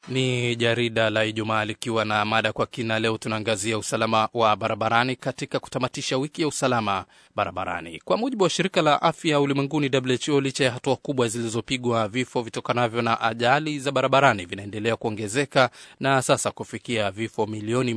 Ni jarida la Ijumaa likiwa na mada kwa kina. Leo tunaangazia usalama wa barabarani katika kutamatisha wiki ya usalama barabarani. Kwa mujibu wa shirika la afya ulimwenguni WHO, licha ya hatua kubwa zilizopigwa, vifo vitokanavyo na ajali za barabarani vinaendelea kuongezeka na sasa kufikia vifo milioni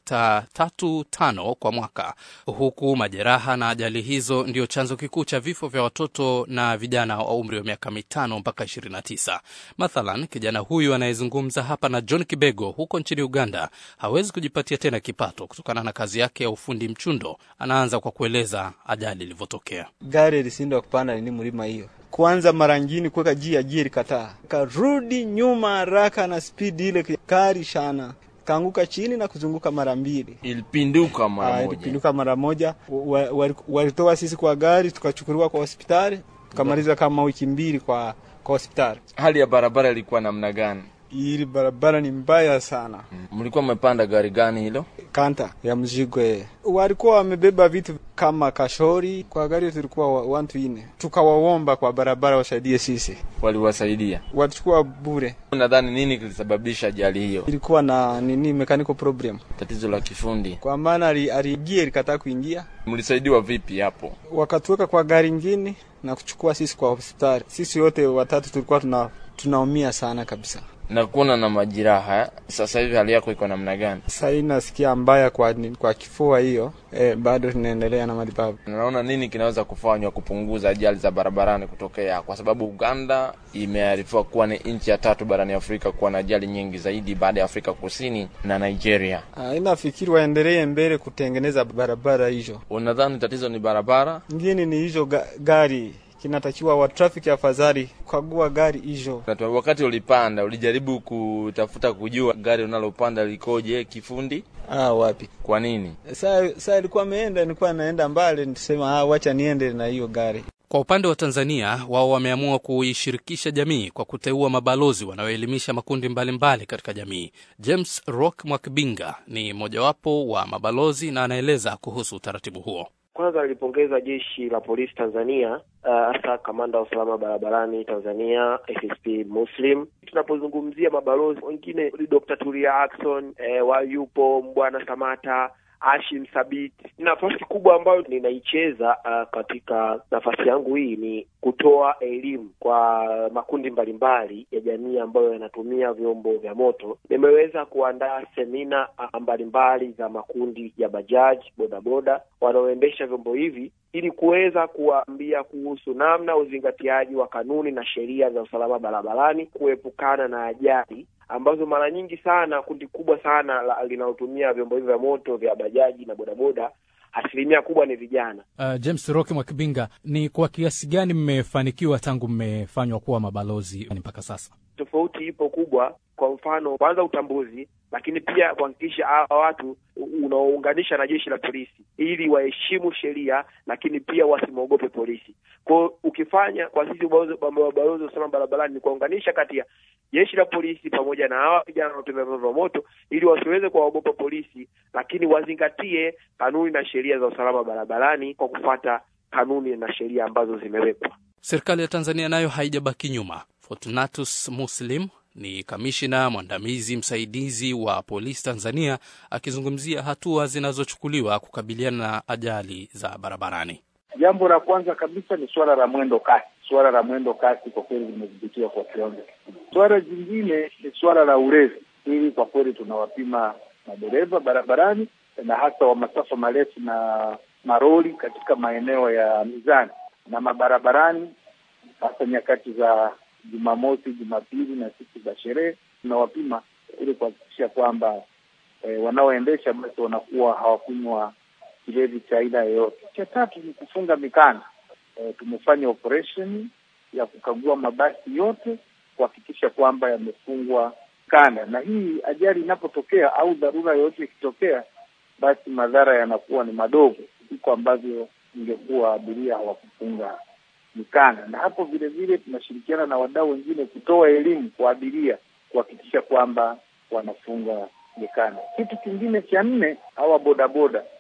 1.35 kwa mwaka, huku majeraha na ajali hizo ndio chanzo kikuu cha vifo vya watoto na vijana wa umri wa miaka mitano mpaka 29. Mathalan, kijana huyu anayezungumza hapa na John Kibego huko nchini Uganda hawezi kujipatia tena kipato kutokana na kazi yake ya ufundi mchundo. Anaanza kwa kueleza ajali ilivyotokea. Gari ilishindwa kupanda nini mlima hiyo, kwanza mara ngine kuweka jia jia ilikataa, karudi nyuma haraka na spidi ile kari shana kaanguka chini na kuzunguka mara mbili, ilipinduka mara moja. ilipinduka mara moja. Walitoa wa, wa sisi kwa gari tukachukuliwa kwa hospitali tukamaliza kama wiki mbili kwa kwa hospitali. Hali ya barabara ilikuwa namna gani? Ili barabara ni mbaya sana. Mlikuwa mmepanda gari gani hilo? Kanta ya mzigo. Walikuwa wamebeba vitu kama kashori, kwa gari tulikuwa watu ine, tukawaomba kwa barabara wasaidie sisi, Waliwasaidia? walichukua bure. Nadhani nini kilisababisha ajali hiyo? Ilikuwa na nini, mechanical problem, Tatizo la kifundi. kwa maana aliingia ilikataa kuingia, Mlisaidiwa vipi hapo? wakatuweka kwa gari ingine na kuchukua sisi kwa hospitali. Sisi wote watatu tulikuwa tuna tunaumia sana kabisa. Na kuona na majeraha. Sasa hivi hali yako iko namna gani? Sasa hii nasikia mbaya kwa, kwa kifua hiyo eh, bado tunaendelea na matibabu. Naona nini kinaweza kufanywa kupunguza ajali za barabarani kutokea, kwa sababu Uganda imearifiwa kuwa ni nchi ya tatu barani Afrika kuwa na ajali nyingi zaidi baada ya Afrika Kusini na Nigeria. Ah, inafikiri waendelee mbele kutengeneza barabara hizo. Unadhani tatizo ni barabara? Ngine ni hizo ga, gari kinatakiwa wa traffic afadhali kukagua gari hizo. Na wakati ulipanda ulijaribu kutafuta kujua gari unalopanda likoje kifundi? Ah, wapi? Kwa nini? Saa saa ilikuwa ameenda, nilikuwa naenda mbali, nisema ah, wacha niende na hiyo gari. Kwa upande wa Tanzania, wao wameamua kuishirikisha jamii kwa kuteua mabalozi wanaoelimisha makundi mbalimbali mbali katika jamii. James Rock Mwakibinga ni mojawapo wa mabalozi na anaeleza kuhusu utaratibu huo. Kwanza nilipongeza jeshi la polisi Tanzania, hasa uh, kamanda wa usalama barabarani Tanzania SSP Muslim. Tunapozungumzia mabalozi wengine ni Dr. Tulia Ackson, eh, wayupo Mbwana Samata Hashim Sabit. Nafasi kubwa ambayo ninaicheza uh, katika nafasi yangu hii ni kutoa elimu kwa makundi mbalimbali ya jamii ambayo yanatumia vyombo vya moto. Nimeweza kuandaa semina uh, mbalimbali za makundi ya bajaji, bodaboda wanaoendesha vyombo hivi ili kuweza kuwaambia kuhusu namna uzingatiaji wa kanuni na sheria za usalama barabarani, kuepukana na ajali ambazo mara nyingi sana kundi kubwa sana linalotumia vyombo hivi vya moto vya bajaji na bodaboda asilimia kubwa ni vijana. Uh, James Rock Mwakibinga, ni kwa kiasi gani mmefanikiwa tangu mmefanywa kuwa mabalozi mpaka sasa? Tofauti ipo kubwa. Kwa mfano, kwanza utambuzi, lakini pia kuhakikisha hawa watu unaounganisha na jeshi la polisi ili waheshimu sheria, lakini pia wasimwogope polisi. Kwa ukifanya kwa sisi mabalozi wa usalama barabarani ni kuwaunganisha kati ya jeshi la polisi pamoja na hawa vijana wanaotumia vyombo vya moto ili wasiweze kuwaogopa polisi, lakini wazingatie kanuni na sheria za usalama barabarani kwa kufuata kanuni na sheria ambazo zimewekwa. Serikali ya Tanzania nayo haijabaki nyuma. Fortunatus Muslim ni kamishina mwandamizi msaidizi wa polisi Tanzania akizungumzia hatua zinazochukuliwa kukabiliana na ajali za barabarani. Jambo la kwanza kabisa ni suala la mwendo kasi. Suala la mwendo kasi kwa kweli limedhibitiwa kwa kiwango kikubwa. Suala jingine ni suala la ulevi. Hili kwa kweli tunawapima madereva barabarani na hasa wa masafa marefu na maroli katika maeneo ya mizani na mabarabarani, hasa nyakati za Jumamosi, Jumapili na siku za sherehe tunawapima ili kuhakikisha kwamba e, wanaoendesha basi wanakuwa hawakunywa kilevi cha aina yoyote. Cha tatu ni kufunga mikanda. E, tumefanya operation ya kukagua mabasi yote kuhakikisha kwamba yamefungwa kanda, na hii ajali inapotokea au dharura yoyote ikitokea, basi madhara yanakuwa ni madogo kuliko ambavyo ingekuwa abiria hawakufunga mikanda. Na hapo vile vile tunashirikiana na wadau wengine kutoa elimu kwa abiria kuhakikisha kwamba wanafunga mikanda. Kitu kingine cha nne, hawa bodaboda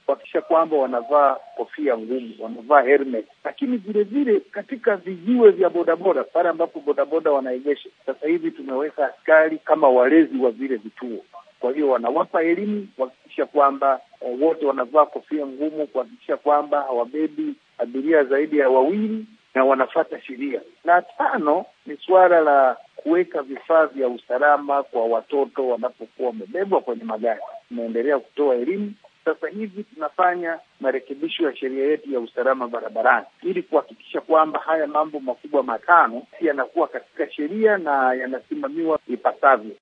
kuhakikisha kwamba wanavaa kofia ngumu, wanavaa helmet, lakini vile vile katika vijiwe vya bodaboda, pale ambapo bodaboda wanaegesha, sasa hivi tumeweka askari kama walezi wa vile vituo. Kwa hiyo wanawapa elimu kuhakikisha kwamba eh, wote wanavaa kofia ngumu, kuhakikisha kwamba hawabebi abiria zaidi ya wawili na wanafata sheria. Na tano ni suala la kuweka vifaa vya usalama kwa watoto wanapokuwa wamebebwa kwenye magari. Tunaendelea kutoa elimu. Sasa hivi tunafanya marekebisho ya sheria yetu ya usalama barabarani ili kuhakikisha kwamba haya mambo makubwa matano yanakuwa katika sheria na yanasimamiwa ipasavyo.